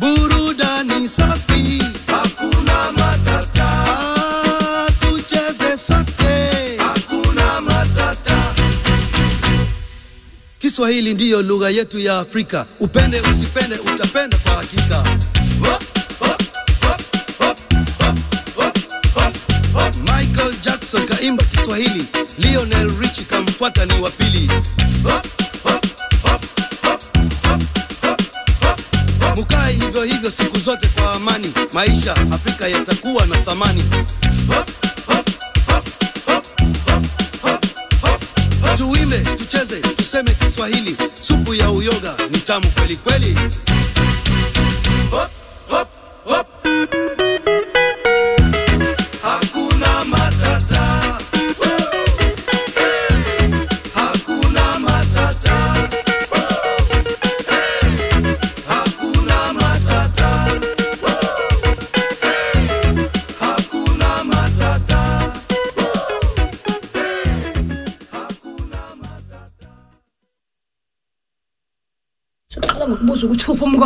burudani safi, hakuna matata, ah, tucheze sote. hakuna matata. Kiswahili ndiyo lugha yetu ya Afrika, upende usipende, utapenda kwa hakika. Hop, hop, hop, hop, hop, hop, hop, hop. Michael Jackson kaimba Kiswahili, Lionel Richie kamfuata ni wa pili. Hop, hop, hop, hop, hop, hop, hop. Mukae hivyo hivyo siku zote kwa amani, maisha Afrika yatakuwa na thamani. Hop, hop, hop, hop, hop, hop, hop, hop. Tuimbe, tucheze, tuseme Kiswahili, supu ya uyoga ni tamu kweli kweli. Hop, hop, hop. Hakuna matata. Hakuna matata. Hakuna matata. Hakuna matata. soqala ngokubuza ukuthi uphi umngane